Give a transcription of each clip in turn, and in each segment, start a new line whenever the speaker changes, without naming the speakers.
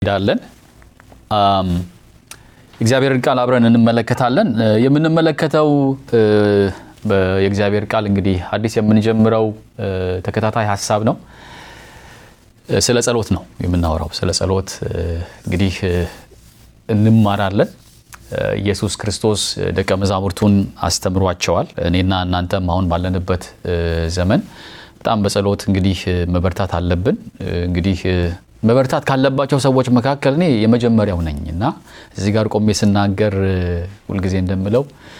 ሄዳለን እግዚአብሔርን ቃል አብረን እንመለከታለን። የምንመለከተው የእግዚአብሔር ቃል እንግዲህ አዲስ የምንጀምረው ተከታታይ ሀሳብ ነው። ስለ ጸሎት ነው የምናወራው። ስለ ጸሎት እንግዲህ እንማራለን። ኢየሱስ ክርስቶስ ደቀ መዛሙርቱን አስተምሯቸዋል። እኔና እናንተም አሁን ባለንበት ዘመን በጣም በጸሎት እንግዲህ መበርታት አለብን። እንግዲህ መበርታት ካለባቸው ሰዎች መካከል እኔ የመጀመሪያው ነኝ እና እዚህ ጋር ቆሜ ስናገር ሁልጊዜ እንደምለው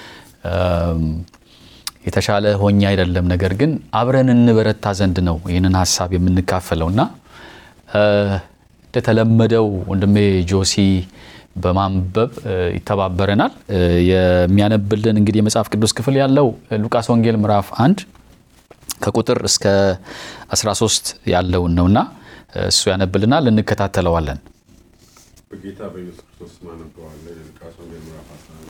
የተሻለ ሆኜ አይደለም፣ ነገር ግን አብረን እንበረታ ዘንድ ነው ይህንን ሀሳብ የምንካፈለው እና እንደተለመደው ወንድሜ ጆሲ በማንበብ ይተባበረናል። የሚያነብልን እንግዲህ የመጽሐፍ ቅዱስ ክፍል ያለው ሉቃስ ወንጌል ምዕራፍ አንድ ከቁጥር እስከ 13 ያለውን ነውና እሱ ያነብልናል፣ እንከታተለዋለን።
በጌታ በኢየሱስ ክርስቶስ ስም አነበዋለሁ። የሉቃስ ወንጌል ምዕራፍ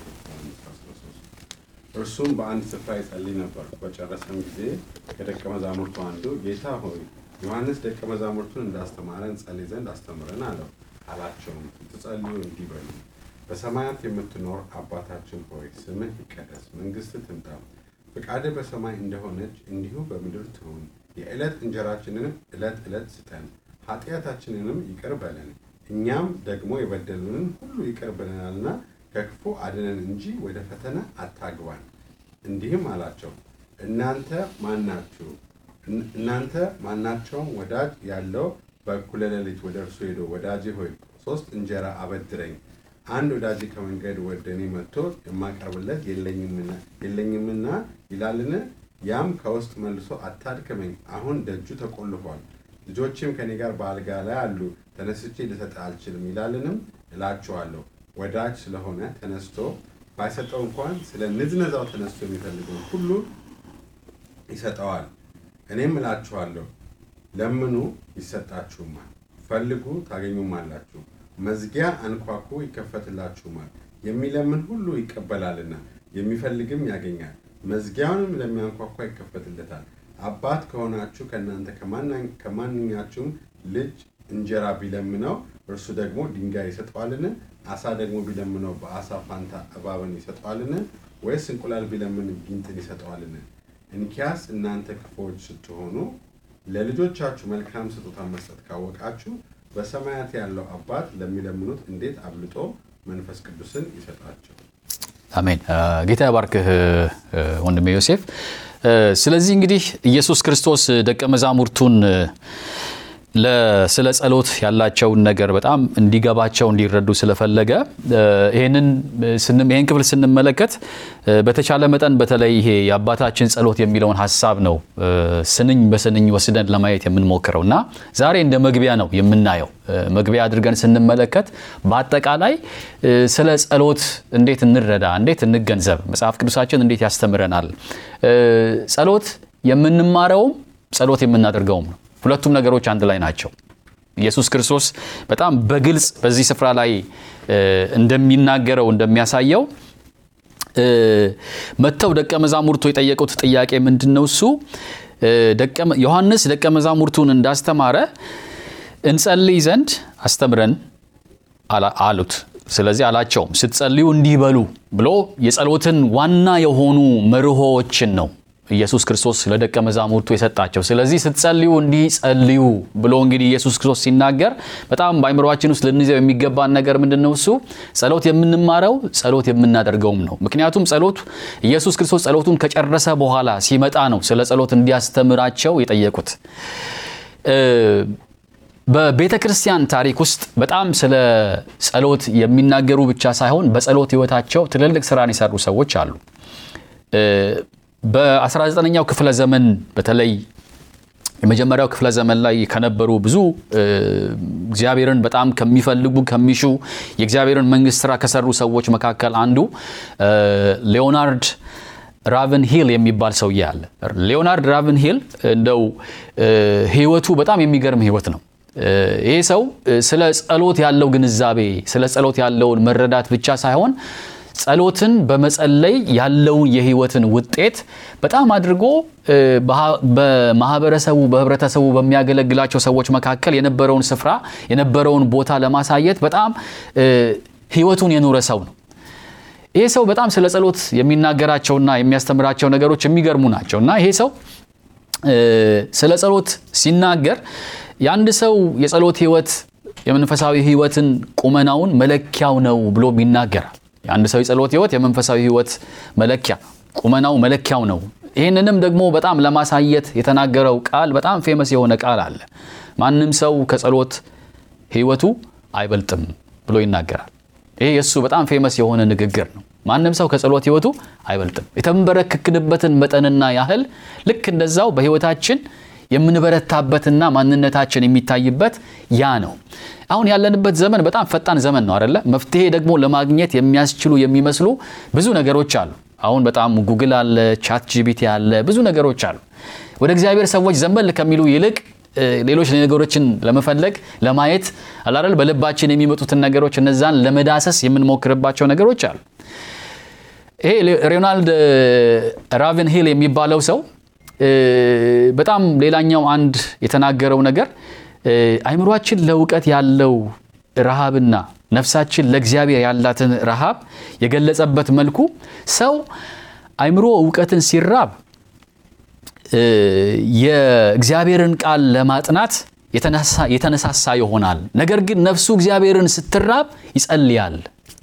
11 እርሱም በአንድ ስፍራ ይጸልይ ነበር። በጨረሰም ጊዜ ከደቀ መዛሙርቱ አንዱ ጌታ ሆይ ዮሐንስ ደቀ መዛሙርቱን እንዳስተማረን ጸልይ ዘንድ አስተምረን አለው። አላቸውም ስትጸልዩ እንዲህ በሉ፣ በሰማያት የምትኖር አባታችን ሆይ ስምህ ይቀደስ፣ መንግስትህ ትምጣ፣ ፈቃድህ በሰማይ እንደሆነች እንዲሁ በምድር ትሁን። የዕለት እንጀራችንን ዕለት ዕለት ስጠን፣ ኃጢአታችንንም ይቅር በለን እኛም ደግሞ የበደሉንን ሁሉ ይቅር ብለናልና ከክፉ አድነን እንጂ ወደ ፈተና አታግባን። እንዲህም አላቸው እናንተ ማናችሁ እናንተ ማናቸውም ወዳጅ ያለው በእኩለ ሌሊት ወደ እርሱ ሄዶ ወዳጄ ሆይ ሶስት እንጀራ አበድረኝ፣ አንድ ወዳጄ ከመንገድ ወደ እኔ መጥቶ የማቀርብለት የለኝምና ይላልን? ያም ከውስጥ መልሶ አታድክመኝ፣ አሁን ደጁ ተቆልፏል፣ ልጆችም ከኔ ጋር በአልጋ ላይ አሉ፣ ተነስቼ ልሰጥህ አልችልም ይላልንም? እላችኋለሁ ወዳጅ ስለሆነ ተነስቶ ባይሰጠው እንኳን ስለ ንዝነዛው ተነስቶ የሚፈልገውን ሁሉ ይሰጠዋል። እኔም እላችኋለሁ ለምኑ ይሰጣችሁማል፣ ፈልጉ ታገኙማላችሁ፣ መዝጊያ አንኳኩ ይከፈትላችሁማል። የሚለምን ሁሉ ይቀበላልና የሚፈልግም ያገኛል፣ መዝጊያውንም ለሚያንኳኳ ይከፈትለታል። አባት ከሆናችሁ ከእናንተ ከማንኛችሁም ልጅ እንጀራ ቢለምነው እርሱ ደግሞ ድንጋይ ይሰጠዋልን? አሳ ደግሞ ቢለምነው በአሳ ፋንታ እባብን ይሰጠዋልን? ወይስ እንቁላል ቢለምን ጊንጥን ይሰጠዋልን? እንኪያስ እናንተ ክፉዎች ስትሆኑ ለልጆቻችሁ መልካም ስጦታ መስጠት ካወቃችሁ በሰማያት ያለው አባት ለሚለምኑት እንዴት አብልጦ መንፈስ ቅዱስን ይሰጣቸው።
አሜን። ጌታ ያባርክህ ወንድሜ ዮሴፍ። ስለዚህ እንግዲህ ኢየሱስ ክርስቶስ ደቀ መዛሙርቱን ስለ ጸሎት ያላቸውን ነገር በጣም እንዲገባቸው እንዲረዱ ስለፈለገ ይህንን ይህን ክፍል ስንመለከት በተቻለ መጠን በተለይ ይሄ የአባታችን ጸሎት የሚለውን ሀሳብ ነው ስንኝ በስንኝ ወስደን ለማየት የምንሞክረው እና ዛሬ እንደ መግቢያ ነው የምናየው። መግቢያ አድርገን ስንመለከት በአጠቃላይ ስለ ጸሎት እንዴት እንረዳ፣ እንዴት እንገንዘብ፣ መጽሐፍ ቅዱሳችን እንዴት ያስተምረናል፣ ጸሎት የምንማረውም ጸሎት የምናደርገውም ነው። ሁለቱም ነገሮች አንድ ላይ ናቸው። ኢየሱስ ክርስቶስ በጣም በግልጽ በዚህ ስፍራ ላይ እንደሚናገረው እንደሚያሳየው መጥተው ደቀ መዛሙርቱ የጠየቁት ጥያቄ ምንድን ነው? እሱ ዮሐንስ ደቀ መዛሙርቱን እንዳስተማረ እንጸልይ ዘንድ አስተምረን አሉት። ስለዚህ አላቸውም ስትጸልዩ እንዲህ በሉ ብሎ የጸሎትን ዋና የሆኑ መርሆዎችን ነው ኢየሱስ ክርስቶስ ለደቀ መዛሙርቱ የሰጣቸው። ስለዚህ ስትጸልዩ እንዲህ ጸልዩ ብሎ እንግዲህ ኢየሱስ ክርስቶስ ሲናገር በጣም በአይምሯችን ውስጥ ልንይዘው የሚገባን ነገር ምንድን ነው? እሱ ጸሎት የምንማረው ጸሎት የምናደርገውም ነው። ምክንያቱም ጸሎት ኢየሱስ ክርስቶስ ጸሎቱን ከጨረሰ በኋላ ሲመጣ ነው ስለ ጸሎት እንዲያስተምራቸው የጠየቁት። በቤተ ክርስቲያን ታሪክ ውስጥ በጣም ስለ ጸሎት የሚናገሩ ብቻ ሳይሆን በጸሎት ሕይወታቸው ትልልቅ ስራን የሰሩ ሰዎች አሉ። በ19ኛው ክፍለ ዘመን በተለይ የመጀመሪያው ክፍለ ዘመን ላይ ከነበሩ ብዙ እግዚአብሔርን በጣም ከሚፈልጉ ከሚሹ የእግዚአብሔርን መንግስት ስራ ከሰሩ ሰዎች መካከል አንዱ ሌዮናርድ ራቨን ሂል የሚባል ሰውዬ አለ። ሌዮናርድ ራቨን ሂል እንደው ህይወቱ በጣም የሚገርም ህይወት ነው። ይሄ ሰው ስለ ጸሎት ያለው ግንዛቤ ስለ ጸሎት ያለውን መረዳት ብቻ ሳይሆን ጸሎትን በመጸለይ ያለውን የህይወትን ውጤት በጣም አድርጎ በማህበረሰቡ በህብረተሰቡ በሚያገለግላቸው ሰዎች መካከል የነበረውን ስፍራ የነበረውን ቦታ ለማሳየት በጣም ህይወቱን የኖረ ሰው ነው። ይሄ ሰው በጣም ስለ ጸሎት የሚናገራቸውና የሚያስተምራቸው ነገሮች የሚገርሙ ናቸው እና ይሄ ሰው ስለ ጸሎት ሲናገር የአንድ ሰው የጸሎት ህይወት የመንፈሳዊ ህይወትን ቁመናውን መለኪያው ነው ብሎም ይናገራል። የአንድ ሰው የጸሎት ህይወት የመንፈሳዊ ህይወት መለኪያ ቁመናው መለኪያው ነው። ይህንንም ደግሞ በጣም ለማሳየት የተናገረው ቃል በጣም ፌመስ የሆነ ቃል አለ። ማንም ሰው ከጸሎት ህይወቱ አይበልጥም ብሎ ይናገራል። ይሄ የእሱ በጣም ፌመስ የሆነ ንግግር ነው። ማንም ሰው ከጸሎት ህይወቱ አይበልጥም። የተንበረከክንበትን መጠንና ያህል ልክ እንደዛው በህይወታችን የምንበረታበትና ማንነታችን የሚታይበት ያ ነው። አሁን ያለንበት ዘመን በጣም ፈጣን ዘመን ነው አይደለ? መፍትሄ ደግሞ ለማግኘት የሚያስችሉ የሚመስሉ ብዙ ነገሮች አሉ። አሁን በጣም ጉግል አለ፣ ቻት ጂቢቲ አለ፣ ብዙ ነገሮች አሉ። ወደ እግዚአብሔር ሰዎች ዘንበል ከሚሉ ይልቅ ሌሎች ነገሮችን ለመፈለግ ለማየት አላረል በልባችን የሚመጡትን ነገሮች እነዛን ለመዳሰስ የምንሞክርባቸው ነገሮች አሉ። ይሄ ሮናልድ ራቨን ሂል የሚባለው ሰው በጣም ሌላኛው አንድ የተናገረው ነገር አይምሯችን ለእውቀት ያለው ረሃብና ነፍሳችን ለእግዚአብሔር ያላትን ረሃብ የገለጸበት መልኩ ሰው አይምሮ እውቀትን ሲራብ የእግዚአብሔርን ቃል ለማጥናት የተነሳሳ ይሆናል። ነገር ግን ነፍሱ እግዚአብሔርን ስትራብ ይጸልያል።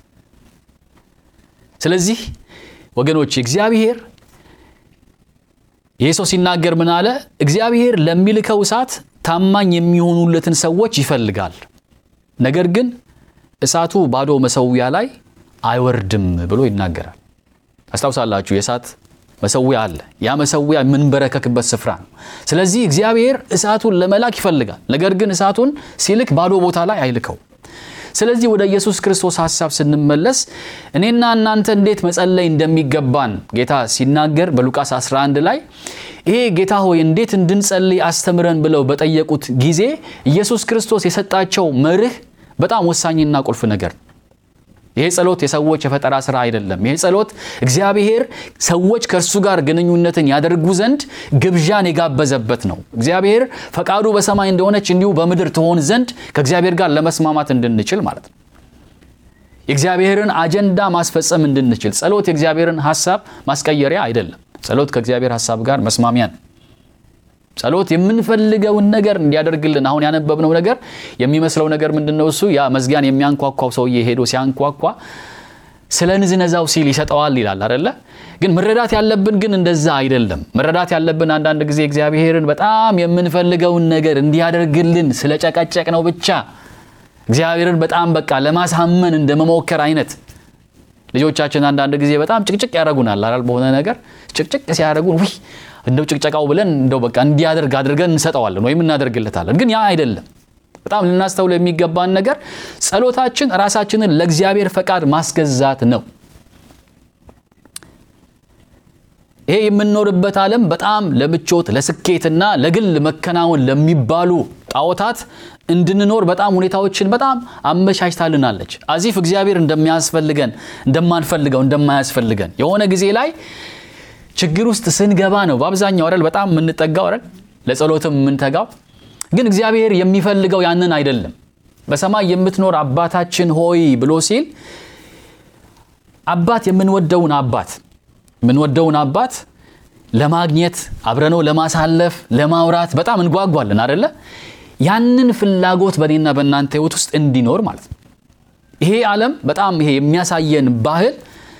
ስለዚህ ወገኖች እግዚአብሔር ይህ ሰው ሲናገር ምን አለ? እግዚአብሔር ለሚልከው እሳት ታማኝ የሚሆኑለትን ሰዎች ይፈልጋል። ነገር ግን እሳቱ ባዶ መሰዊያ ላይ አይወርድም ብሎ ይናገራል። ታስታውሳላችሁ የእሳት መሰዊያ አለ። ያ መሰዊያ የምንበረከክበት ስፍራ ነው። ስለዚህ እግዚአብሔር እሳቱን ለመላክ ይፈልጋል። ነገር ግን እሳቱን ሲልክ ባዶ ቦታ ላይ አይልከው። ስለዚህ ወደ ኢየሱስ ክርስቶስ ሐሳብ ስንመለስ እኔና እናንተ እንዴት መጸለይ እንደሚገባን ጌታ ሲናገር በሉቃስ 11 ላይ ይሄ ጌታ ሆይ እንዴት እንድንጸልይ አስተምረን ብለው በጠየቁት ጊዜ ኢየሱስ ክርስቶስ የሰጣቸው መርህ በጣም ወሳኝና ቁልፍ ነገር ነው። ይሄ ጸሎት የሰዎች የፈጠራ ስራ አይደለም። ይሄ ጸሎት እግዚአብሔር ሰዎች ከእርሱ ጋር ግንኙነትን ያደርጉ ዘንድ ግብዣን የጋበዘበት ነው። እግዚአብሔር ፈቃዱ በሰማይ እንደሆነች እንዲሁ በምድር ትሆን ዘንድ ከእግዚአብሔር ጋር ለመስማማት እንድንችል ማለት ነው። የእግዚአብሔርን አጀንዳ ማስፈጸም እንድንችል። ጸሎት የእግዚአብሔርን ሀሳብ ማስቀየሪያ አይደለም። ጸሎት ከእግዚአብሔር ሀሳብ ጋር መስማሚያ ነው። ጸሎት የምንፈልገውን ነገር እንዲያደርግልን አሁን ያነበብነው ነገር የሚመስለው ነገር ምንድን ነው? እሱ ያ መዝጊያን የሚያንኳኳው ሰውዬ ሄዶ ሲያንኳኳ ስለ ንዝነዛው ሲል ይሰጠዋል ይላል አደለ? ግን መረዳት ያለብን ግን እንደዛ አይደለም። መረዳት ያለብን አንዳንድ ጊዜ እግዚአብሔርን በጣም የምንፈልገውን ነገር እንዲያደርግልን ስለ ጨቀጨቅ ነው ብቻ እግዚአብሔርን በጣም በቃ ለማሳመን እንደ መሞከር አይነት ልጆቻችን አንዳንድ ጊዜ በጣም ጭቅጭቅ ያደረጉናል አላል በሆነ ነገር ጭቅጭቅ ሲያደረጉን ውይ እንደው ጭቅጨቃው ብለን እንደው በቃ እንዲያደርግ አድርገን እንሰጠዋለን ወይም እናደርግለታለን። ግን ያ አይደለም። በጣም ልናስተውለው የሚገባን ነገር ጸሎታችን ራሳችንን ለእግዚአብሔር ፈቃድ ማስገዛት ነው። ይሄ የምንኖርበት ዓለም በጣም ለምቾት ለስኬትና ለግል መከናወን ለሚባሉ ጣዖታት እንድንኖር በጣም ሁኔታዎችን በጣም አመቻችታልናለች። አዚፍ እግዚአብሔር እንደሚያስፈልገን እንደማንፈልገው እንደማያስፈልገን የሆነ ጊዜ ላይ ችግር ውስጥ ስንገባ ነው በአብዛኛው አይደል በጣም የምንጠጋው አይደል ለጸሎትም የምንተጋው። ግን እግዚአብሔር የሚፈልገው ያንን አይደለም። በሰማይ የምትኖር አባታችን ሆይ ብሎ ሲል አባት የምንወደውን አባት የምንወደውን አባት ለማግኘት አብረነው ለማሳለፍ ለማውራት በጣም እንጓጓለን አደለ? ያንን ፍላጎት በእኔና በእናንተ ህይወት ውስጥ እንዲኖር ማለት ነው። ይሄ ዓለም በጣም ይሄ የሚያሳየን ባህል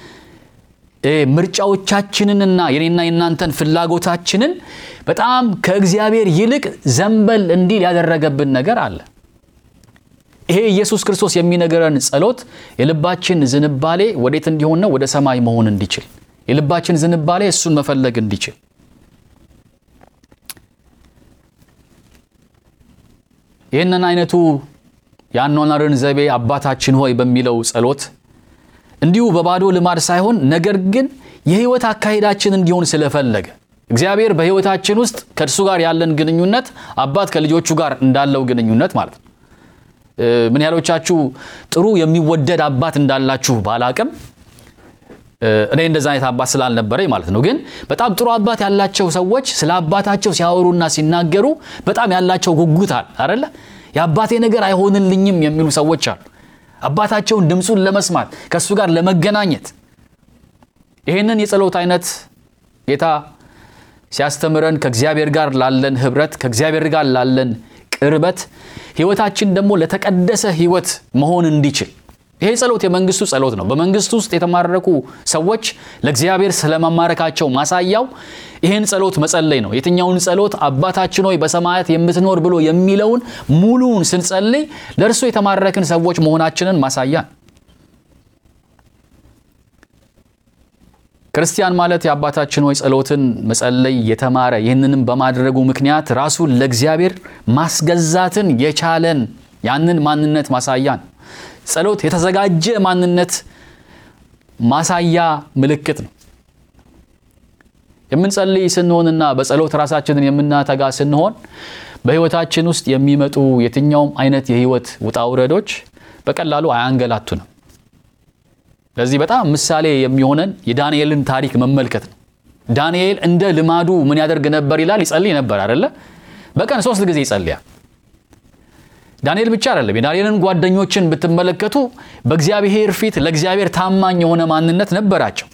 ምርጫዎቻችንንና የኔና የእናንተን ፍላጎታችንን በጣም ከእግዚአብሔር ይልቅ ዘንበል እንዲል ያደረገብን ነገር አለ። ይሄ ኢየሱስ ክርስቶስ የሚነገረን ጸሎት የልባችን ዝንባሌ ወዴት እንዲሆን ነው? ወደ ሰማይ መሆን እንዲችል የልባችን ዝንባሌ እሱን መፈለግ እንዲችል ይህንን አይነቱ የአኗኗርን ዘይቤ አባታችን ሆይ በሚለው ጸሎት እንዲሁ በባዶ ልማድ ሳይሆን ነገር ግን የህይወት አካሄዳችን እንዲሆን ስለፈለገ እግዚአብሔር በህይወታችን ውስጥ ከእርሱ ጋር ያለን ግንኙነት አባት ከልጆቹ ጋር እንዳለው ግንኙነት ማለት ነው። ምን ያህሎቻችሁ ጥሩ የሚወደድ አባት እንዳላችሁ ባላቅም እኔ እንደዛ አይነት አባት ስላልነበረኝ ማለት ነው። ግን በጣም ጥሩ አባት ያላቸው ሰዎች ስለ አባታቸው ሲያወሩና ሲናገሩ በጣም ያላቸው ጉጉት አለ አይደለ? የአባቴ ነገር አይሆንልኝም የሚሉ ሰዎች አሉ። አባታቸውን ድምፁን ለመስማት ከእሱ ጋር ለመገናኘት ይህንን የጸሎት አይነት ጌታ ሲያስተምረን ከእግዚአብሔር ጋር ላለን ህብረት ከእግዚአብሔር ጋር ላለን ቅርበት ህይወታችን ደግሞ ለተቀደሰ ህይወት መሆን እንዲችል ይሄ ጸሎት የመንግስቱ ጸሎት ነው። በመንግስቱ ውስጥ የተማረኩ ሰዎች ለእግዚአብሔር ስለመማረካቸው ማሳያው ይህን ጸሎት መጸለይ ነው። የትኛውን ጸሎት አባታችን ሆይ በሰማያት የምትኖር ብሎ የሚለውን ሙሉውን ስንጸልይ ለእርሱ የተማረክን ሰዎች መሆናችንን ማሳያ ክርስቲያን ማለት የአባታችን ሆይ ጸሎትን መጸለይ የተማረ ይህንንም በማድረጉ ምክንያት ራሱን ለእግዚአብሔር ማስገዛትን የቻለን ያንን ማንነት ማሳያ ነው። ጸሎት የተዘጋጀ ማንነት ማሳያ ምልክት ነው። የምንጸልይ ስንሆንና በጸሎት ራሳችንን የምናተጋ ስንሆን በህይወታችን ውስጥ የሚመጡ የትኛውም አይነት የህይወት ውጣ ውረዶች በቀላሉ አያንገላቱንም። ለዚህ በጣም ምሳሌ የሚሆነን የዳንኤልን ታሪክ መመልከት ነው። ዳንኤል እንደ ልማዱ ምን ያደርግ ነበር ይላል? ይጸልይ ነበር አይደለ? በቀን ሶስት ጊዜ ይጸልያል። ዳንኤል ብቻ አይደለም። የዳንኤልን ጓደኞችን ብትመለከቱ በእግዚአብሔር ፊት ለእግዚአብሔር ታማኝ የሆነ ማንነት ነበራቸው።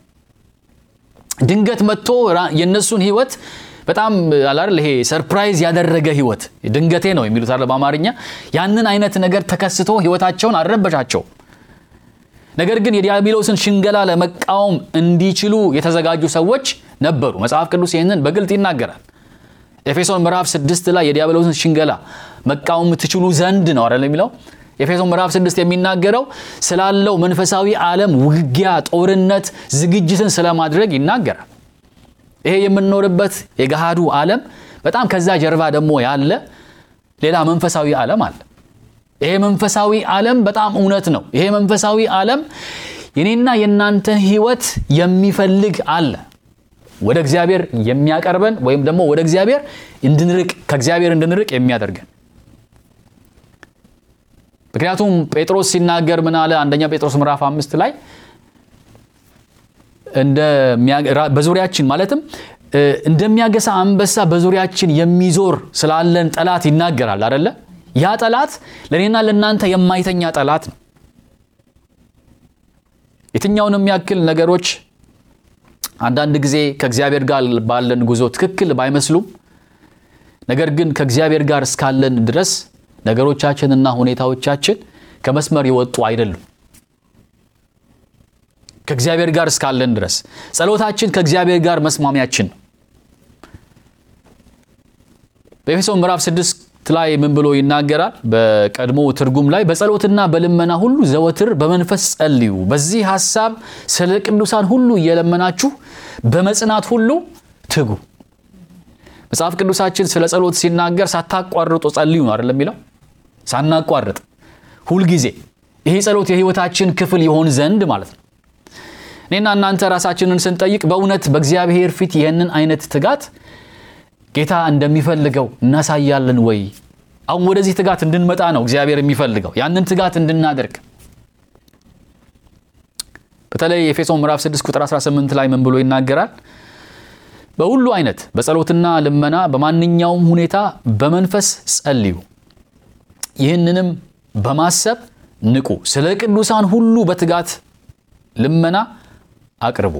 ድንገት መጥቶ የእነሱን ህይወት በጣም አላል ይሄ ሰርፕራይዝ ያደረገ ህይወት ድንገቴ ነው የሚሉት አለ በአማርኛ። ያንን አይነት ነገር ተከስቶ ህይወታቸውን አልረበሻቸው። ነገር ግን የዲያብሎስን ሽንገላ ለመቃወም እንዲችሉ የተዘጋጁ ሰዎች ነበሩ። መጽሐፍ ቅዱስ ይህንን በግልጥ ይናገራል። ኤፌሶን ምዕራፍ ስድስት ላይ የዲያብሎስን ሽንገላ መቃወም ትችሉ ዘንድ ነው አይደል የሚለው። ኤፌሶን ምዕራፍ ስድስት የሚናገረው ስላለው መንፈሳዊ ዓለም ውጊያ፣ ጦርነት ዝግጅትን ስለማድረግ ይናገራል። ይሄ የምንኖርበት የገሃዱ ዓለም በጣም ከዛ ጀርባ ደግሞ ያለ ሌላ መንፈሳዊ ዓለም አለ። ይሄ መንፈሳዊ ዓለም በጣም እውነት ነው። ይሄ መንፈሳዊ ዓለም የኔና የእናንተን ህይወት የሚፈልግ አለ ወደ እግዚአብሔር የሚያቀርበን ወይም ደግሞ ወደ እግዚአብሔር እንድንርቅ ከእግዚአብሔር እንድንርቅ የሚያደርገን። ምክንያቱም ጴጥሮስ ሲናገር ምን አለ? አንደኛ ጴጥሮስ ምዕራፍ አምስት ላይ በዙሪያችን ማለትም እንደሚያገሳ አንበሳ በዙሪያችን የሚዞር ስላለን ጠላት ይናገራል አደለ? ያ ጠላት ለእኔና ለእናንተ የማይተኛ ጠላት ነው። የትኛውንም ያክል ነገሮች አንዳንድ ጊዜ ከእግዚአብሔር ጋር ባለን ጉዞ ትክክል ባይመስሉም ነገር ግን ከእግዚአብሔር ጋር እስካለን ድረስ ነገሮቻችንና ሁኔታዎቻችን ከመስመር የወጡ አይደሉም። ከእግዚአብሔር ጋር እስካለን ድረስ ጸሎታችን ከእግዚአብሔር ጋር መስማሚያችን ነው። በኤፌሶን ምዕራፍ ስድስት ላይ ምን ብሎ ይናገራል? በቀድሞ ትርጉም ላይ በጸሎትና በልመና ሁሉ ዘወትር በመንፈስ ጸልዩ፣ በዚህ ሐሳብ ስለ ቅዱሳን ሁሉ እየለመናችሁ በመጽናት ሁሉ ትጉ። መጽሐፍ ቅዱሳችን ስለ ጸሎት ሲናገር ሳታቋርጡ ጸልዩ ነው አይደለም የሚለው? ሳናቋርጥ ሁልጊዜ። ይሄ ጸሎት የህይወታችን ክፍል ይሆን ዘንድ ማለት ነው። እኔና እናንተ ራሳችንን ስንጠይቅ በእውነት በእግዚአብሔር ፊት ይህንን አይነት ትጋት ጌታ እንደሚፈልገው እናሳያለን ወይ? አሁን ወደዚህ ትጋት እንድንመጣ ነው እግዚአብሔር የሚፈልገው ያንን ትጋት እንድናደርግ። በተለይ ኤፌሶን ምዕራፍ 6 ቁጥር 18 ላይ ምን ብሎ ይናገራል? በሁሉ አይነት በጸሎትና ልመና በማንኛውም ሁኔታ በመንፈስ ጸልዩ፣ ይህንንም በማሰብ ንቁ፣ ስለ ቅዱሳን ሁሉ በትጋት ልመና አቅርቡ።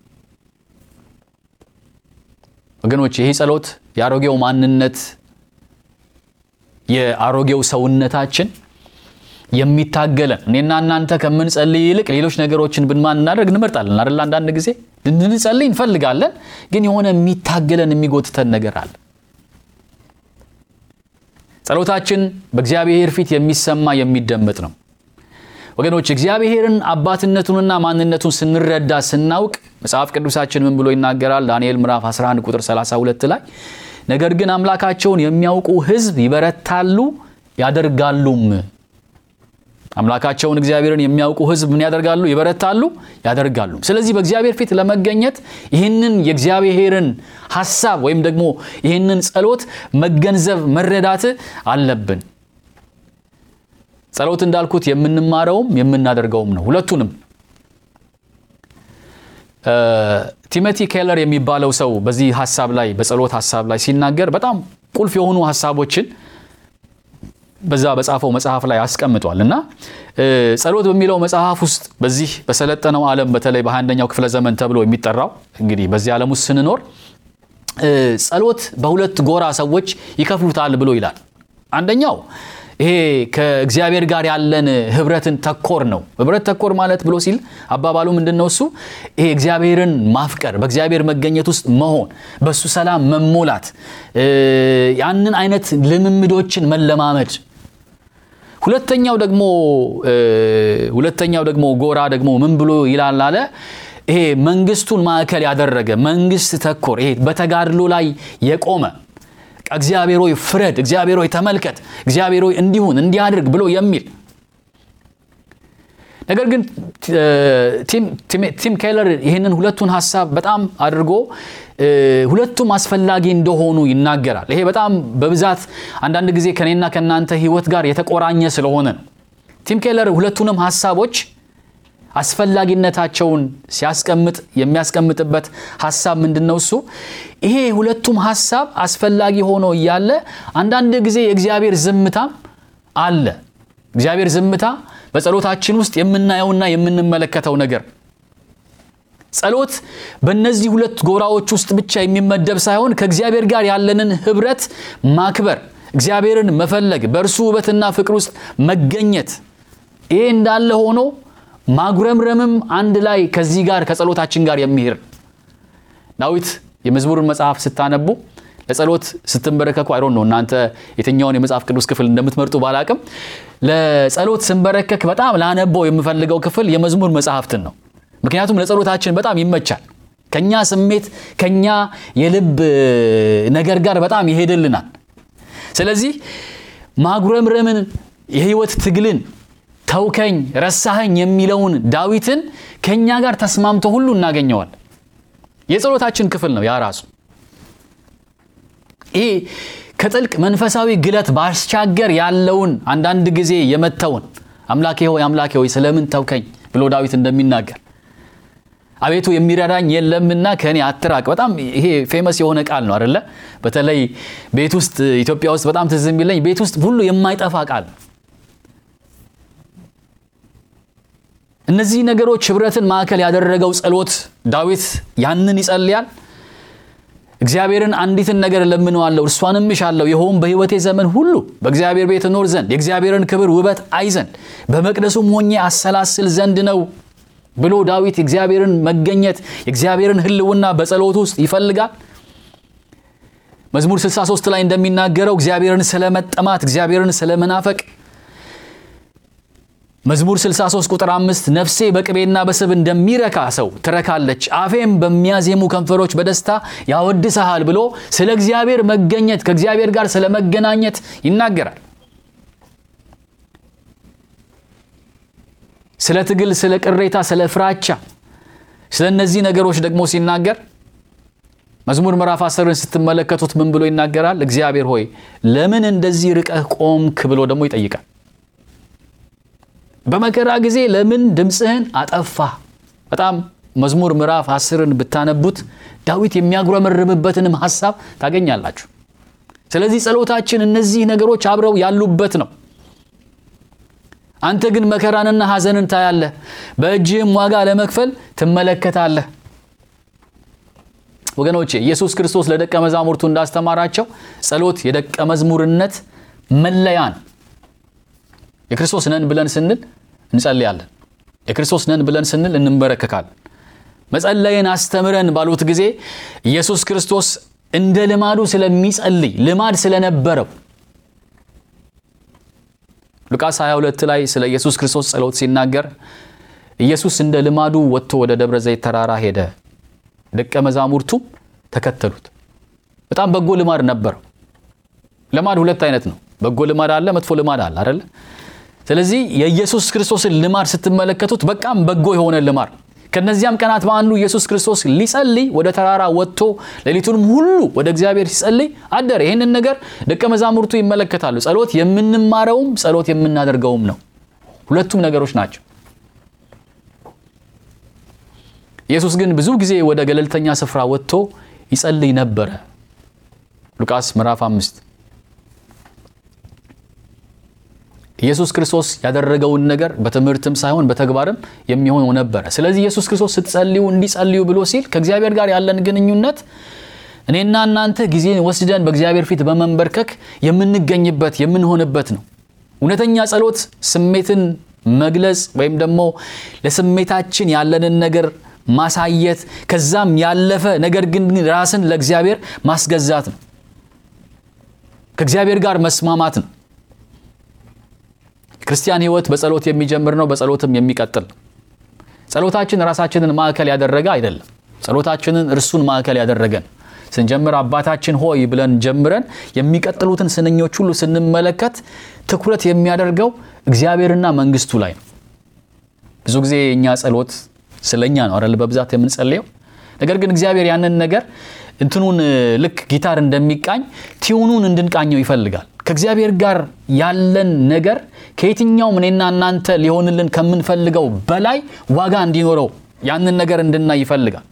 ወገኖች ይህ ጸሎት የአሮጌው ማንነት የአሮጌው ሰውነታችን የሚታገለን እኔና እናንተ ከምንጸልይ ይልቅ ሌሎች ነገሮችን ብናደርግ እንመርጣለን አይደል? አንዳንድ ጊዜ እንድንጸልይ እንፈልጋለን፣ ግን የሆነ የሚታገለን የሚጎትተን ነገር አለ። ጸሎታችን በእግዚአብሔር ፊት የሚሰማ የሚደመጥ ነው። ወገኖች እግዚአብሔርን አባትነቱንና ማንነቱን ስንረዳ ስናውቅ መጽሐፍ ቅዱሳችን ምን ብሎ ይናገራል? ዳንኤል ምዕራፍ 11 ቁጥር 32 ላይ ነገር ግን አምላካቸውን የሚያውቁ ሕዝብ ይበረታሉ ያደርጋሉም። አምላካቸውን እግዚአብሔርን የሚያውቁ ሕዝብ ምን ያደርጋሉ? ይበረታሉ ያደርጋሉ። ስለዚህ በእግዚአብሔር ፊት ለመገኘት ይህንን የእግዚአብሔርን ሐሳብ ወይም ደግሞ ይህንን ጸሎት መገንዘብ መረዳት አለብን። ጸሎት እንዳልኩት የምንማረውም የምናደርገውም ነው። ሁለቱንም ቲሞቲ ኬለር የሚባለው ሰው በዚህ ሀሳብ ላይ በጸሎት ሀሳብ ላይ ሲናገር በጣም ቁልፍ የሆኑ ሀሳቦችን በዛ በጻፈው መጽሐፍ ላይ አስቀምጧል እና ጸሎት በሚለው መጽሐፍ ውስጥ በዚህ በሰለጠነው ዓለም በተለይ በአንደኛው ክፍለ ዘመን ተብሎ የሚጠራው እንግዲህ በዚህ ዓለም ውስጥ ስንኖር ጸሎት በሁለት ጎራ ሰዎች ይከፍሉታል ብሎ ይላል። አንደኛው ይሄ ከእግዚአብሔር ጋር ያለን ህብረትን ተኮር ነው። ህብረት ተኮር ማለት ብሎ ሲል አባባሉ ምንድን ነው? እሱ ይሄ እግዚአብሔርን ማፍቀር፣ በእግዚአብሔር መገኘት ውስጥ መሆን፣ በእሱ ሰላም መሞላት፣ ያንን አይነት ልምምዶችን መለማመድ ሁለተኛው ደግሞ ሁለተኛው ደግሞ ጎራ ደግሞ ምን ብሎ ይላል አለ ይሄ መንግስቱን ማዕከል ያደረገ መንግስት ተኮር ይሄ በተጋድሎ ላይ የቆመ እግዚአብሔር ሆይ ፍረድ፣ እግዚአብሔር ሆይ ተመልከት፣ እግዚአብሔር ሆይ እንዲሁን እንዲያድርግ ብሎ የሚል ነገር ግን ቲም ኬለር ይህንን ሁለቱን ሀሳብ በጣም አድርጎ ሁለቱም አስፈላጊ እንደሆኑ ይናገራል። ይሄ በጣም በብዛት አንዳንድ ጊዜ ከኔና ከእናንተ ህይወት ጋር የተቆራኘ ስለሆነ ነው። ቲም ኬለር ሁለቱንም ሀሳቦች አስፈላጊነታቸውን ሲያስቀምጥ የሚያስቀምጥበት ሀሳብ ምንድን ነው? እሱ ይሄ ሁለቱም ሀሳብ አስፈላጊ ሆኖ እያለ አንዳንድ ጊዜ የእግዚአብሔር ዝምታም አለ። እግዚአብሔር ዝምታ በጸሎታችን ውስጥ የምናየውና የምንመለከተው ነገር ጸሎት በእነዚህ ሁለት ጎራዎች ውስጥ ብቻ የሚመደብ ሳይሆን ከእግዚአብሔር ጋር ያለንን ህብረት ማክበር፣ እግዚአብሔርን መፈለግ፣ በእርሱ ውበትና ፍቅር ውስጥ መገኘት ይሄ እንዳለ ሆኖ ማጉረምረምም አንድ ላይ ከዚህ ጋር ከጸሎታችን ጋር የሚሄድ ዳዊት የመዝሙርን መጽሐፍ ስታነቡ ለጸሎት ስትንበረከኩ አይሮን ነው እናንተ የትኛውን የመጽሐፍ ቅዱስ ክፍል እንደምትመርጡ ባላቅም ለጸሎት ስንበረከክ በጣም ላነበው የምፈልገው ክፍል የመዝሙር መጽሐፍትን ነው። ምክንያቱም ለጸሎታችን በጣም ይመቻል። ከኛ ስሜት ከኛ የልብ ነገር ጋር በጣም ይሄድልናል። ስለዚህ ማጉረምረምን የህይወት ትግልን ተውከኝ ረሳኸኝ የሚለውን ዳዊትን ከእኛ ጋር ተስማምቶ ሁሉ እናገኘዋል። የጸሎታችን ክፍል ነው ያ ራሱ። ይህ ከጥልቅ መንፈሳዊ ግለት ባሻገር ያለውን አንዳንድ ጊዜ የመተውን አምላኬ ሆይ አምላኬ ሆይ ስለምን ተውከኝ ብሎ ዳዊት እንደሚናገር አቤቱ የሚረዳኝ የለምና ከእኔ አትራቅ። በጣም ይሄ ፌመስ የሆነ ቃል ነው አደለ? በተለይ ቤት ውስጥ ኢትዮጵያ ውስጥ በጣም ትዝ የሚለኝ ቤት ውስጥ ሁሉ የማይጠፋ ቃል እነዚህ ነገሮች ህብረትን ማዕከል ያደረገው ጸሎት ዳዊት ያንን ይጸልያል። እግዚአብሔርን አንዲትን ነገር እለምነዋለሁ እርሷንም እሻለሁ ይኸውም በሕይወቴ ዘመን ሁሉ በእግዚአብሔር ቤት እኖር ዘንድ የእግዚአብሔርን ክብር ውበት አይ ዘንድ በመቅደሱም ሆኜ አሰላስል ዘንድ ነው ብሎ ዳዊት የእግዚአብሔርን መገኘት የእግዚአብሔርን ሕልውና በጸሎት ውስጥ ይፈልጋል። መዝሙር 63 ላይ እንደሚናገረው እግዚአብሔርን ስለመጠማት እግዚአብሔርን ስለመናፈቅ መዝሙር 63 ቁጥር 5 ነፍሴ በቅቤና በስብ እንደሚረካ ሰው ትረካለች፣ አፌም በሚያዜሙ ከንፈሮች በደስታ ያወድሰሃል ብሎ ስለ እግዚአብሔር መገኘት ከእግዚአብሔር ጋር ስለ መገናኘት ይናገራል። ስለ ትግል፣ ስለ ቅሬታ፣ ስለ ፍራቻ፣ ስለ እነዚህ ነገሮች ደግሞ ሲናገር መዝሙር ምዕራፍ አስርን ስትመለከቱት ምን ብሎ ይናገራል? እግዚአብሔር ሆይ ለምን እንደዚህ ርቀህ ቆምክ ብሎ ደግሞ ይጠይቃል። በመከራ ጊዜ ለምን ድምፅህን አጠፋ? በጣም መዝሙር ምዕራፍ አስርን ብታነቡት ዳዊት የሚያጉረመርምበትንም ሀሳብ ታገኛላችሁ። ስለዚህ ጸሎታችን እነዚህ ነገሮች አብረው ያሉበት ነው። አንተ ግን መከራንና ሐዘንን ታያለህ፣ በእጅህም ዋጋ ለመክፈል ትመለከታለህ። ወገኖቼ ኢየሱስ ክርስቶስ ለደቀ መዛሙርቱ እንዳስተማራቸው ጸሎት የደቀ መዝሙርነት መለያ ነው። የክርስቶስ ነን ብለን ስንል እንጸልያለን። የክርስቶስ ነን ብለን ስንል እንንበረከካለን። መጸለይን አስተምረን ባሉት ጊዜ ኢየሱስ ክርስቶስ እንደ ልማዱ ስለሚጸልይ ልማድ ስለነበረው ሉቃስ 22 ላይ ስለ ኢየሱስ ክርስቶስ ጸሎት ሲናገር ኢየሱስ እንደ ልማዱ ወጥቶ ወደ ደብረ ዘይት ተራራ ሄደ፣ ደቀ መዛሙርቱም ተከተሉት። በጣም በጎ ልማድ ነበረው። ልማድ ሁለት አይነት ነው። በጎ ልማድ አለ፣ መጥፎ ልማድ አለ አይደለ? ስለዚህ የኢየሱስ ክርስቶስን ልማድ ስትመለከቱት በጣም በጎ የሆነ ልማድ ከነዚያም ቀናት በአንዱ ኢየሱስ ክርስቶስ ሊጸልይ ወደ ተራራ ወጥቶ ሌሊቱንም ሁሉ ወደ እግዚአብሔር ሲጸልይ አደረ። ይህንን ነገር ደቀ መዛሙርቱ ይመለከታሉ። ጸሎት የምንማረውም ጸሎት የምናደርገውም ነው። ሁለቱም ነገሮች ናቸው። ኢየሱስ ግን ብዙ ጊዜ ወደ ገለልተኛ ስፍራ ወጥቶ ይጸልይ ነበረ። ሉቃስ ምዕራፍ አምስት ኢየሱስ ክርስቶስ ያደረገውን ነገር በትምህርትም ሳይሆን በተግባርም የሚሆነው ነበረ። ስለዚህ ኢየሱስ ክርስቶስ ስትጸልዩ እንዲጸልዩ ብሎ ሲል ከእግዚአብሔር ጋር ያለን ግንኙነት እኔና እናንተ ጊዜን ወስደን በእግዚአብሔር ፊት በመንበርከክ የምንገኝበት የምንሆንበት ነው። እውነተኛ ጸሎት ስሜትን መግለጽ ወይም ደግሞ ለስሜታችን ያለንን ነገር ማሳየት ከዛም ያለፈ ነገር ግን ራስን ለእግዚአብሔር ማስገዛት ነው። ከእግዚአብሔር ጋር መስማማት ነው። ክርስቲያን ሕይወት በጸሎት የሚጀምር ነው፣ በጸሎትም የሚቀጥል ነው። ጸሎታችን ራሳችንን ማዕከል ያደረገ አይደለም። ጸሎታችንን እርሱን ማዕከል ያደረገ ነው። ስንጀምር አባታችን ሆይ ብለን ጀምረን የሚቀጥሉትን ስንኞች ሁሉ ስንመለከት ትኩረት የሚያደርገው እግዚአብሔርና መንግስቱ ላይ ነው። ብዙ ጊዜ የእኛ ጸሎት ስለኛ ነው አይደል? በብዛት የምንጸልየው ነገር ግን እግዚአብሔር ያንን ነገር እንትኑን ልክ ጊታር እንደሚቃኝ ቲዩኑን እንድንቃኘው ይፈልጋል። ከእግዚአብሔር ጋር ያለን ነገር ከየትኛውም እኔና እናንተ ሊሆንልን ከምንፈልገው በላይ ዋጋ እንዲኖረው ያንን ነገር እንድናይ ይፈልጋል።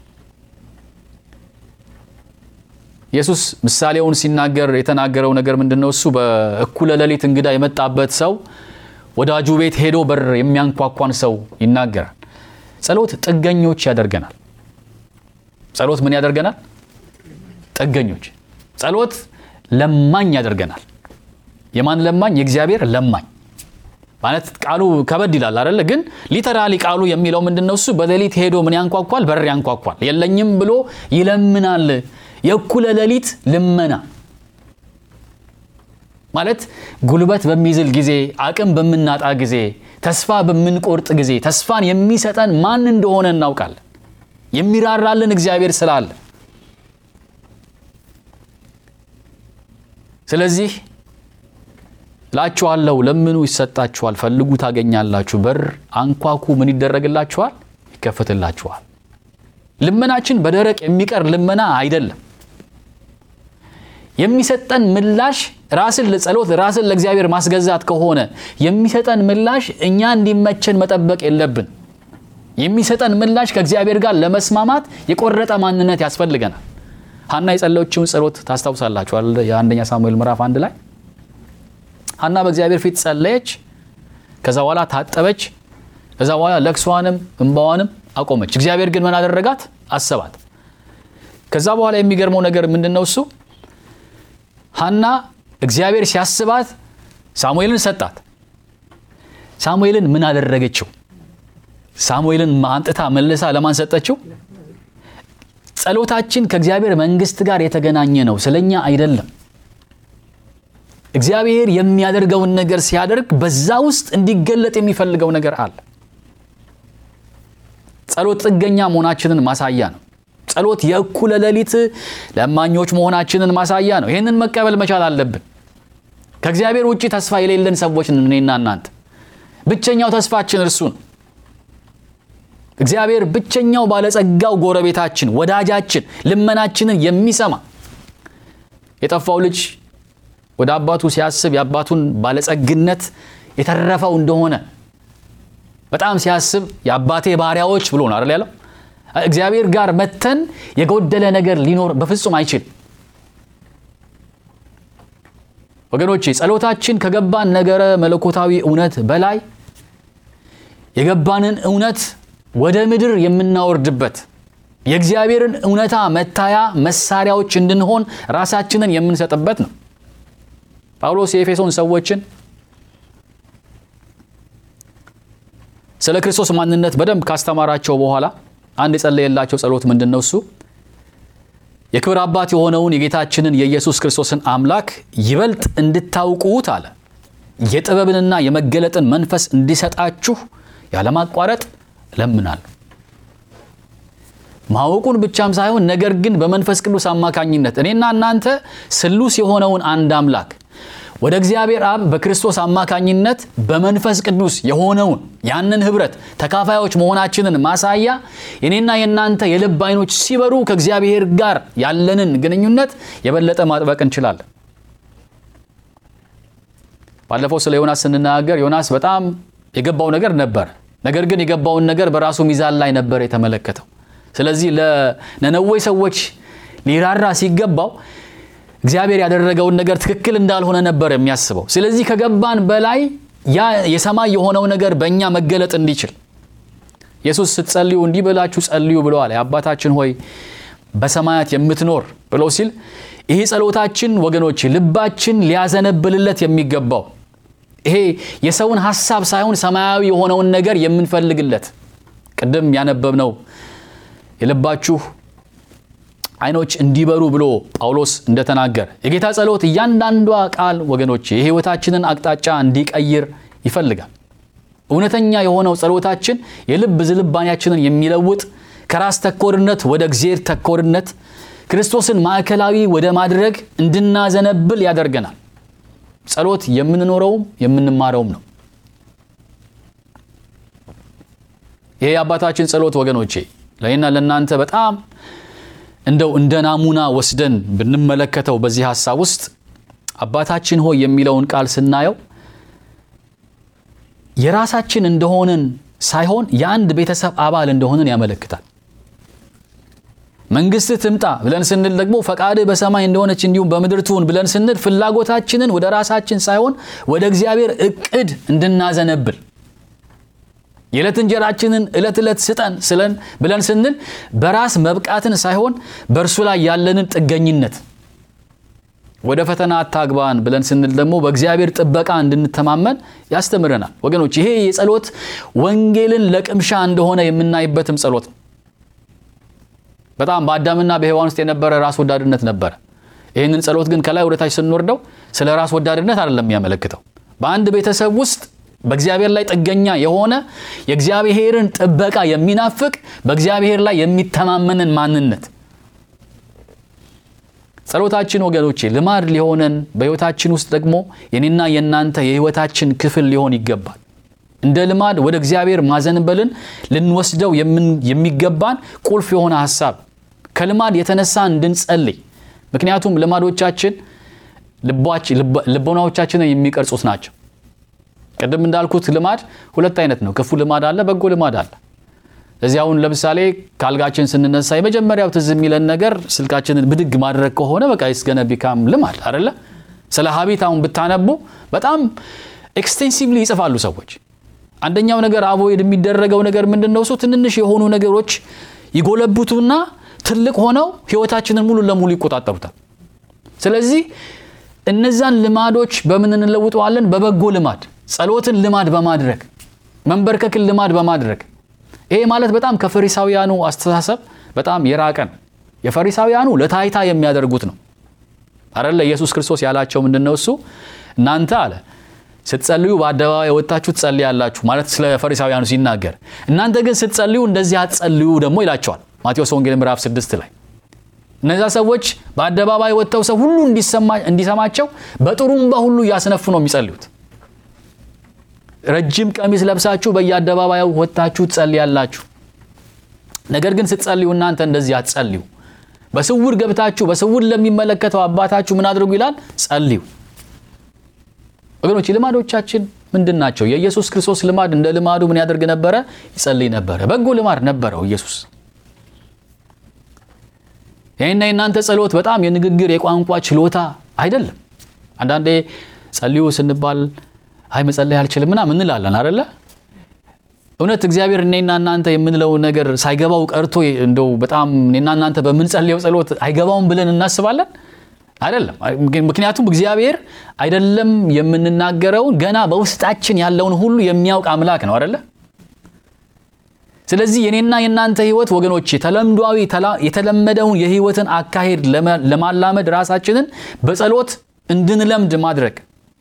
ኢየሱስ ምሳሌውን ሲናገር የተናገረው ነገር ምንድን ነው? እሱ በእኩለ ሌሊት እንግዳ የመጣበት ሰው ወዳጁ ቤት ሄዶ በር የሚያንኳኳን ሰው ይናገራል። ጸሎት ጥገኞች ያደርገናል። ጸሎት ምን ያደርገናል? ጥገኞች። ጸሎት ለማኝ ያደርገናል። የማን ለማኝ? የእግዚአብሔር ለማኝ ማለት ቃሉ ከበድ ይላል አይደለ? ግን ሊተራሊ ቃሉ የሚለው ምንድን ነው? እሱ በሌሊት ሄዶ ምን ያንኳኳል? በር ያንኳኳል። የለኝም ብሎ ይለምናል። የእኩለ ሌሊት ልመና ማለት ጉልበት በሚዝል ጊዜ፣ አቅም በምናጣ ጊዜ፣ ተስፋ በምንቆርጥ ጊዜ ተስፋን የሚሰጠን ማን እንደሆነ እናውቃለን። የሚራራልን እግዚአብሔር ስላለ ስለዚህ እላችኋለሁ ለምኑ ይሰጣችኋል፣ ፈልጉ ታገኛላችሁ፣ በር አንኳኩ ምን ይደረግላችኋል? ይከፈትላችኋል። ልመናችን በደረቅ የሚቀር ልመና አይደለም። የሚሰጠን ምላሽ ራስን ለጸሎት ራስን ለእግዚአብሔር ማስገዛት ከሆነ የሚሰጠን ምላሽ እኛ እንዲመቸን መጠበቅ የለብን። የሚሰጠን ምላሽ ከእግዚአብሔር ጋር ለመስማማት የቆረጠ ማንነት ያስፈልገናል። ሀና የጸለዮችውን ጸሎት ታስታውሳላችኋል። የአንደኛ ሳሙኤል ምዕራፍ አንድ ላይ ሀና በእግዚአብሔር ፊት ጸለየች። ከዛ በኋላ ታጠበች። ከዛ በኋላ ለቅሷንም እንባዋንም አቆመች። እግዚአብሔር ግን ምን አደረጋት? አሰባት። ከዛ በኋላ የሚገርመው ነገር ምንድን ነው? እሱ ሀና እግዚአብሔር ሲያስባት ሳሙኤልን ሰጣት። ሳሙኤልን ምን አደረገችው? ሳሙኤልን አንጥታ መልሳ ለማን ሰጠችው? ጸሎታችን ከእግዚአብሔር መንግስት ጋር የተገናኘ ነው፣ ስለኛ አይደለም። እግዚአብሔር የሚያደርገውን ነገር ሲያደርግ በዛ ውስጥ እንዲገለጥ የሚፈልገው ነገር አለ። ጸሎት ጥገኛ መሆናችንን ማሳያ ነው። ጸሎት የእኩለ ሌሊት ለማኞች መሆናችንን ማሳያ ነው። ይህንን መቀበል መቻል አለብን። ከእግዚአብሔር ውጭ ተስፋ የሌለን ሰዎች ነን እኔና እናንተ። ብቸኛው ተስፋችን እርሱ ነው። እግዚአብሔር ብቸኛው ባለጸጋው ጎረቤታችን፣ ወዳጃችን፣ ልመናችንን የሚሰማ የጠፋው ልጅ ወደ አባቱ ሲያስብ የአባቱን ባለጸግነት የተረፈው እንደሆነ በጣም ሲያስብ የአባቴ ባሪያዎች ብሎ ነው አይደል ያለው። እግዚአብሔር ጋር መተን የጎደለ ነገር ሊኖር በፍጹም አይችልም። ወገኖቼ ጸሎታችን ከገባን ነገረ መለኮታዊ እውነት በላይ የገባንን እውነት ወደ ምድር የምናወርድበት የእግዚአብሔርን እውነታ መታያ መሳሪያዎች እንድንሆን ራሳችንን የምንሰጥበት ነው። ጳውሎስ የኤፌሶን ሰዎችን ስለ ክርስቶስ ማንነት በደንብ ካስተማራቸው በኋላ አንድ የጸለየላቸው ጸሎት ምንድን ነው? እሱ የክብር አባት የሆነውን የጌታችንን የኢየሱስ ክርስቶስን አምላክ ይበልጥ እንድታውቁት አለ የጥበብንና የመገለጥን መንፈስ እንዲሰጣችሁ ያለማቋረጥ እለምናለሁ። ማወቁን ብቻም ሳይሆን ነገር ግን በመንፈስ ቅዱስ አማካኝነት እኔና እናንተ ስሉስ የሆነውን አንድ አምላክ ወደ እግዚአብሔር አብ በክርስቶስ አማካኝነት በመንፈስ ቅዱስ የሆነውን ያንን ህብረት ተካፋዮች መሆናችንን ማሳያ የኔና የእናንተ የልብ አይኖች ሲበሩ ከእግዚአብሔር ጋር ያለንን ግንኙነት የበለጠ ማጥበቅ እንችላለን። ባለፈው ስለ ዮናስ ስንናገር ዮናስ በጣም የገባው ነገር ነበር። ነገር ግን የገባውን ነገር በራሱ ሚዛን ላይ ነበር የተመለከተው። ስለዚህ ለነነዌ ሰዎች ሊራራ ሲገባው እግዚአብሔር ያደረገውን ነገር ትክክል እንዳልሆነ ነበር የሚያስበው። ስለዚህ ከገባን በላይ ያ የሰማይ የሆነው ነገር በእኛ መገለጥ እንዲችል ኢየሱስ ስትጸልዩ እንዲህ ብላችሁ ጸልዩ ብለዋል። የአባታችን ሆይ በሰማያት የምትኖር ብለው ሲል ይሄ ጸሎታችን ወገኖች ልባችን ሊያዘነብልለት የሚገባው ይሄ የሰውን ሐሳብ ሳይሆን ሰማያዊ የሆነውን ነገር የምንፈልግለት ቅድም ያነበብነው የልባችሁ ዓይኖች እንዲበሩ ብሎ ጳውሎስ እንደተናገረ የጌታ ጸሎት እያንዳንዷ ቃል ወገኖች የሕይወታችንን አቅጣጫ እንዲቀይር ይፈልጋል። እውነተኛ የሆነው ጸሎታችን የልብ ዝልባኔያችንን የሚለውጥ ከራስ ተኮርነት ወደ እግዚአብሔር ተኮርነት ክርስቶስን ማዕከላዊ ወደ ማድረግ እንድናዘነብል ያደርገናል። ጸሎት የምንኖረውም የምንማረውም ነው። ይሄ የአባታችን ጸሎት ወገኖቼ ለእኔና ለእናንተ በጣም እንደው እንደ ናሙና ወስደን ብንመለከተው በዚህ ሀሳብ ውስጥ አባታችን ሆይ የሚለውን ቃል ስናየው የራሳችን እንደሆንን ሳይሆን የአንድ ቤተሰብ አባል እንደሆንን ያመለክታል። መንግስትህ ትምጣ ብለን ስንል ደግሞ ፈቃድህ በሰማይ እንደሆነች እንዲሁም በምድር ትሁን ብለን ስንል ፍላጎታችንን ወደ ራሳችን ሳይሆን ወደ እግዚአብሔር እቅድ እንድናዘነብል የዕለት እንጀራችንን ዕለት ዕለት ስጠን ስለን ብለን ስንል በራስ መብቃትን ሳይሆን በእርሱ ላይ ያለንን ጥገኝነት ወደ ፈተና አታግባን ብለን ስንል ደግሞ በእግዚአብሔር ጥበቃ እንድንተማመን ያስተምረናል። ወገኖች ይሄ የጸሎት ወንጌልን ለቅምሻ እንደሆነ የምናይበትም ጸሎት ነው። በጣም በአዳምና በሔዋን ውስጥ የነበረ ራስ ወዳድነት ነበረ። ይህንን ጸሎት ግን ከላይ ወደታች ስንወርደው ስለ ራስ ወዳድነት አይደለም የሚያመለክተው። በአንድ ቤተሰብ ውስጥ በእግዚአብሔር ላይ ጥገኛ የሆነ የእግዚአብሔርን ጥበቃ የሚናፍቅ በእግዚአብሔር ላይ የሚተማመንን ማንነት ጸሎታችን ወገኖቼ ልማድ ሊሆነን በሕይወታችን ውስጥ ደግሞ የኔና የእናንተ የሕይወታችን ክፍል ሊሆን ይገባል። እንደ ልማድ ወደ እግዚአብሔር ማዘንበልን ልንወስደው የሚገባን ቁልፍ የሆነ ሀሳብ ከልማድ የተነሳ እንድንጸልይ። ምክንያቱም ልማዶቻችን ልቦናዎቻችንን የሚቀርጹት ናቸው። ቅድም እንዳልኩት ልማድ ሁለት አይነት ነው። ክፉ ልማድ አለ፣ በጎ ልማድ አለ። እዚህ አሁን ለምሳሌ ከአልጋችን ስንነሳ የመጀመሪያው ትዝ የሚለን ነገር ስልካችንን ብድግ ማድረግ ከሆነ በቃ ስገነ ቢካም ልማድ አደለ። ስለ ሀቢት አሁን ብታነቡ በጣም ኤክስቴንሲቭሊ ይጽፋሉ ሰዎች። አንደኛው ነገር አቮይድ የሚደረገው ነገር ምንድን ነው? እሱ ትንንሽ የሆኑ ነገሮች ይጎለብቱና ትልቅ ሆነው ህይወታችንን ሙሉ ለሙሉ ይቆጣጠሩታል። ስለዚህ እነዛን ልማዶች በምን እንለውጠዋለን? በበጎ ልማድ፣ ጸሎትን ልማድ በማድረግ መንበርከክን ልማድ በማድረግ ይሄ ማለት በጣም ከፈሪሳውያኑ አስተሳሰብ በጣም የራቀ ነው። የፈሪሳውያኑ ለታይታ የሚያደርጉት ነው አደለ። ኢየሱስ ክርስቶስ ያላቸው ምንድን ነው? እሱ እናንተ አለ ስትጸልዩ በአደባባይ ወጥታችሁ ትጸልያላችሁ ማለት ስለ ፈሪሳውያኑ ሲናገር፣ እናንተ ግን ስትጸልዩ እንደዚህ አትጸልዩ ደግሞ ይላቸዋል። ማቴዎስ ወንጌል ምዕራፍ ስድስት ላይ እነዚያ ሰዎች በአደባባይ ወጥተው ሰው ሁሉ እንዲሰማቸው በጥሩምባ ሁሉ እያስነፉ ነው የሚጸልዩት። ረጅም ቀሚስ ለብሳችሁ በየአደባባዩ ወጥታችሁ ትጸልያላችሁ። ነገር ግን ስትጸልዩ እናንተ እንደዚህ አትጸልዩ። በስውር ገብታችሁ በስውር ለሚመለከተው አባታችሁ ምን አድርጉ ይላል? ጸልዩ። ወገኖች ልማዶቻችን ምንድን ናቸው? የኢየሱስ ክርስቶስ ልማድ እንደ ልማዱ ምን ያደርግ ነበረ? ይጸልይ ነበረ። በጎ ልማድ ነበረው ኢየሱስ። ይህና የእናንተ ጸሎት በጣም የንግግር የቋንቋ ችሎታ አይደለም። አንዳንዴ ጸልዩ ስንባል አይ መጸለይ አልችልም ምናምን እንላለን አደለ? እውነት እግዚአብሔር እኔና እናንተ የምንለው ነገር ሳይገባው ቀርቶ እንደው በጣም እኔና እናንተ በምንጸልየው ጸሎት አይገባውም ብለን እናስባለን? አይደለም። ምክንያቱም እግዚአብሔር አይደለም የምንናገረውን ገና በውስጣችን ያለውን ሁሉ የሚያውቅ አምላክ ነው አደለ? ስለዚህ የኔና የእናንተ ህይወት ወገኖቼ ተለምዷዊ የተለመደውን የህይወትን አካሄድ ለማላመድ ራሳችንን በጸሎት እንድንለምድ ማድረግ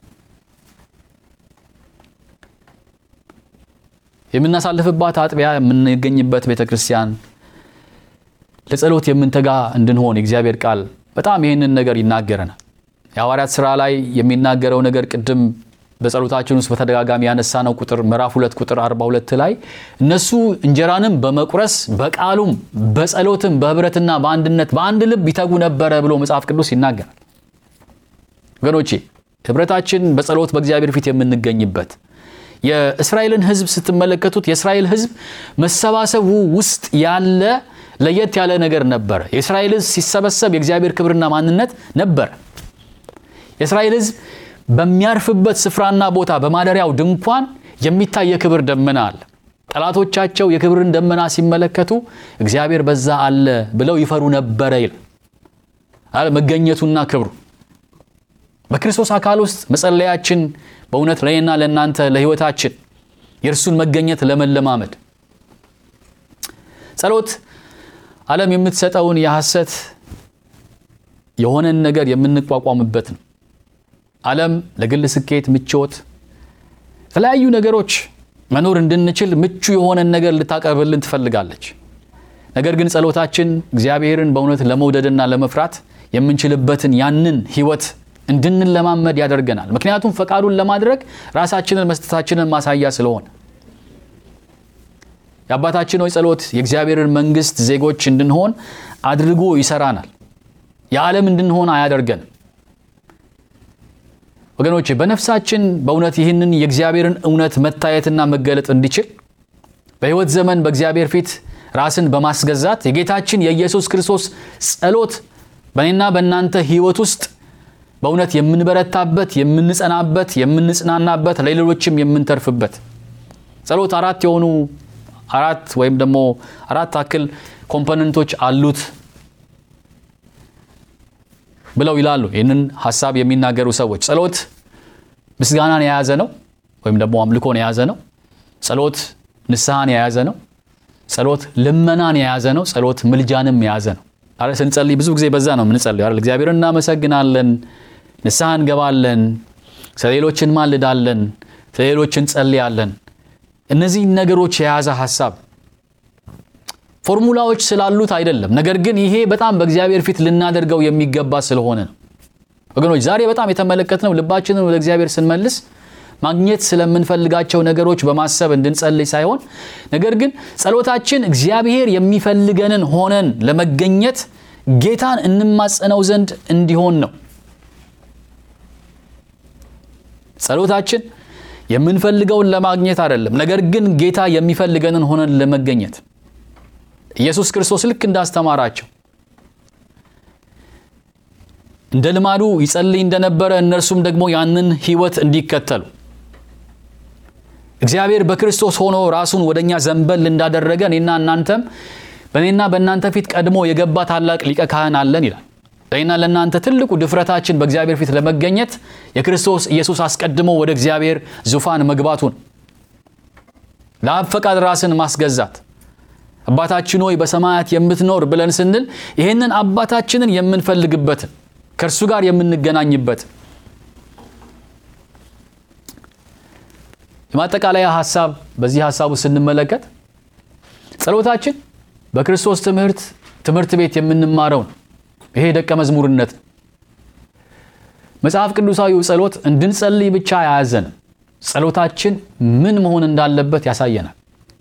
የምናሳልፍባት አጥቢያ የምንገኝበት ቤተ ክርስቲያን ለጸሎት የምንተጋ እንድንሆን የእግዚአብሔር ቃል በጣም ይህንን ነገር ይናገረናል። የሐዋርያት ሥራ ላይ የሚናገረው ነገር ቅድም በጸሎታችን ውስጥ በተደጋጋሚ ያነሳነው ቁጥር ምዕራፍ ሁለት ቁጥር 42 ላይ እነሱ እንጀራንም በመቁረስ በቃሉም በጸሎትም በህብረትና በአንድነት በአንድ ልብ ይተጉ ነበረ ብሎ መጽሐፍ ቅዱስ ይናገራል። ወገኖቼ ህብረታችን በጸሎት በእግዚአብሔር ፊት የምንገኝበት የእስራኤልን ሕዝብ ስትመለከቱት የእስራኤል ሕዝብ መሰባሰቡ ውስጥ ያለ ለየት ያለ ነገር ነበረ። የእስራኤል ሕዝብ ሲሰበሰብ የእግዚአብሔር ክብርና ማንነት ነበረ። የእስራኤል ሕዝብ በሚያርፍበት ስፍራና ቦታ በማደሪያው ድንኳን የሚታይ የክብር ደመና አለ። ጠላቶቻቸው የክብርን ደመና ሲመለከቱ እግዚአብሔር በዛ አለ ብለው ይፈሩ ነበረ ይላል። መገኘቱና ክብሩ በክርስቶስ አካል ውስጥ መጸለያችን በእውነት ለእኔና ለእናንተ ለሕይወታችን የእርሱን መገኘት ለመለማመድ ጸሎት ዓለም የምትሰጠውን የሐሰት የሆነን ነገር የምንቋቋምበት ነው። ዓለም ለግል ስኬት፣ ምቾት፣ የተለያዩ ነገሮች መኖር እንድንችል ምቹ የሆነን ነገር ልታቀርብልን ትፈልጋለች። ነገር ግን ጸሎታችን እግዚአብሔርን በእውነት ለመውደድና ለመፍራት የምንችልበትን ያንን ሕይወት እንድንለማመድ ያደርገናል። ምክንያቱም ፈቃዱን ለማድረግ ራሳችንን መስጠታችንን ማሳያ ስለሆነ የአባታችን ሆይ ጸሎት የእግዚአብሔርን መንግሥት ዜጎች እንድንሆን አድርጎ ይሰራናል። የዓለም እንድንሆን አያደርገንም። ወገኖቼ በነፍሳችን በእውነት ይህንን የእግዚአብሔርን እውነት መታየትና መገለጥ እንዲችል በሕይወት ዘመን በእግዚአብሔር ፊት ራስን በማስገዛት የጌታችን የኢየሱስ ክርስቶስ ጸሎት በእኔና በእናንተ ሕይወት ውስጥ በእውነት የምንበረታበት፣ የምንጸናበት፣ የምንጽናናበት፣ ለሌሎችም የምንተርፍበት ጸሎት አራት የሆኑ አራት ወይም ደግሞ አራት አክል ኮምፖነንቶች አሉት ብለው ይላሉ። ይህንን ሀሳብ የሚናገሩ ሰዎች ጸሎት ምስጋናን የያዘ ነው ወይም ደግሞ አምልኮን የያዘ ነው። ጸሎት ንስሐን የያዘ ነው። ጸሎት ልመናን የያዘ ነው። ጸሎት ምልጃንም የያዘ ነው። አረ ስንጸልይ ብዙ ጊዜ በዛ ነው የምንጸልየው አይደል? እግዚአብሔርን እናመሰግናለን፣ ንስሐ እንገባለን፣ ስለ ሌሎች እንማልዳለን፣ ስለ ሌሎች እንጸልያለን። እነዚህ ነገሮች የያዘ ሀሳብ ፎርሙላዎች ስላሉት አይደለም። ነገር ግን ይሄ በጣም በእግዚአብሔር ፊት ልናደርገው የሚገባ ስለሆነ ነው። ወገኖች ዛሬ በጣም የተመለከትነው ልባችንን ወደ እግዚአብሔር ስንመልስ ማግኘት ስለምንፈልጋቸው ነገሮች በማሰብ እንድንጸልይ ሳይሆን ነገር ግን ጸሎታችን እግዚአብሔር የሚፈልገንን ሆነን ለመገኘት ጌታን እንማጸነው ዘንድ እንዲሆን ነው። ጸሎታችን የምንፈልገውን ለማግኘት አይደለም፣ ነገር ግን ጌታ የሚፈልገንን ሆነን ለመገኘት ኢየሱስ ክርስቶስ ልክ እንዳስተማራቸው እንደ ልማዱ ይጸልይ እንደነበረ እነርሱም ደግሞ ያንን ሕይወት እንዲከተሉ እግዚአብሔር በክርስቶስ ሆኖ ራሱን ወደ እኛ ዘንበል እንዳደረገ እኔና እናንተም በእኔና በእናንተ ፊት ቀድሞ የገባ ታላቅ ሊቀ ካህን አለን ይላል። ለእኔና ለእናንተ ትልቁ ድፍረታችን በእግዚአብሔር ፊት ለመገኘት የክርስቶስ ኢየሱስ አስቀድሞ ወደ እግዚአብሔር ዙፋን መግባቱን ለአብ ፈቃድ ራስን ማስገዛት አባታችን ሆይ በሰማያት የምትኖር ብለን ስንል ይህንን አባታችንን የምንፈልግበትን ከእርሱ ጋር የምንገናኝበት የማጠቃለያ ሀሳብ በዚህ ሀሳቡ ስንመለከት ጸሎታችን በክርስቶስ ትምህርት ትምህርት ቤት የምንማረው ነው። ይሄ ደቀ መዝሙርነት ነው። መጽሐፍ ቅዱሳዊው ጸሎት እንድንጸልይ ብቻ አያዘንም። ጸሎታችን ምን መሆን እንዳለበት ያሳየናል።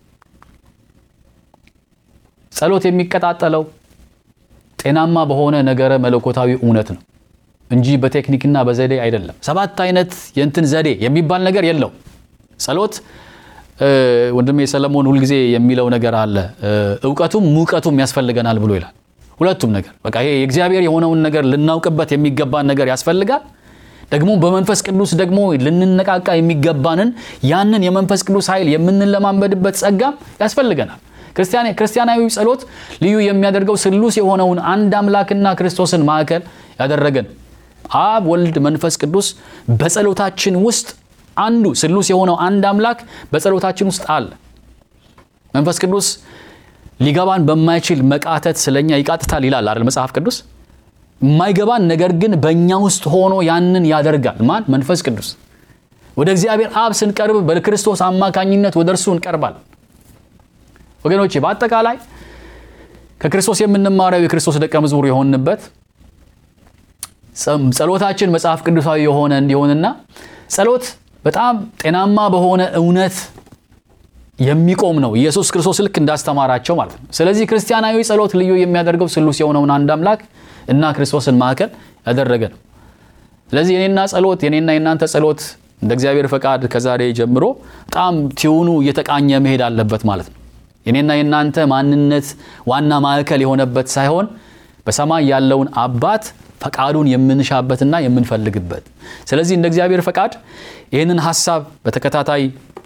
ጸሎት የሚቀጣጠለው ጤናማ በሆነ ነገረ መለኮታዊ እውነት ነው እንጂ በቴክኒክና በዘዴ አይደለም። ሰባት አይነት የእንትን ዘዴ የሚባል ነገር የለው። ጸሎት ወንድሜ ሰለሞን ሁልጊዜ የሚለው ነገር አለ። እውቀቱም ሙቀቱም ያስፈልገናል ብሎ ይላል። ሁለቱም ነገር በቃ ይሄ የእግዚአብሔር የሆነውን ነገር ልናውቅበት የሚገባን ነገር ያስፈልጋል። ደግሞ በመንፈስ ቅዱስ ደግሞ ልንነቃቃ የሚገባንን ያንን የመንፈስ ቅዱስ ኃይል የምንለማመድበት ጸጋም ያስፈልገናል። ክርስቲያናዊ ጸሎት ልዩ የሚያደርገው ስሉስ የሆነውን አንድ አምላክና ክርስቶስን ማዕከል ያደረገን አብ፣ ወልድ፣ መንፈስ ቅዱስ በጸሎታችን ውስጥ አንዱ ስሉስ የሆነው አንድ አምላክ በጸሎታችን ውስጥ አለ። መንፈስ ቅዱስ ሊገባን በማይችል መቃተት ስለኛ ይቃትታል ይላል አይደል መጽሐፍ ቅዱስ። የማይገባን ነገር ግን በእኛ ውስጥ ሆኖ ያንን ያደርጋል። ማን? መንፈስ ቅዱስ። ወደ እግዚአብሔር አብ ስንቀርብ በክርስቶስ አማካኝነት ወደ እርሱ እንቀርባል። ወገኖቼ በአጠቃላይ ከክርስቶስ የምንማረው የክርስቶስ ደቀ መዝሙር የሆንበት ጸሎታችን መጽሐፍ ቅዱሳዊ የሆነ እንዲሆንና ጸሎት በጣም ጤናማ በሆነ እውነት የሚቆም ነው። ኢየሱስ ክርስቶስ ልክ እንዳስተማራቸው ማለት ነው። ስለዚህ ክርስቲያናዊ ጸሎት ልዩ የሚያደርገው ስሉስ የሆነውን አንድ አምላክ እና ክርስቶስን ማዕከል ያደረገ ነው። ስለዚህ የኔና ጸሎት የኔና የናንተ ጸሎት እንደ እግዚአብሔር ፈቃድ ከዛሬ ጀምሮ በጣም ቲዩኑ እየተቃኘ መሄድ አለበት ማለት ነው። የኔና የእናንተ ማንነት ዋና ማዕከል የሆነበት ሳይሆን በሰማይ ያለውን አባት ፈቃዱን የምንሻበትና የምንፈልግበት። ስለዚህ እንደ እግዚአብሔር ፈቃድ ይህንን ሀሳብ በተከታታይ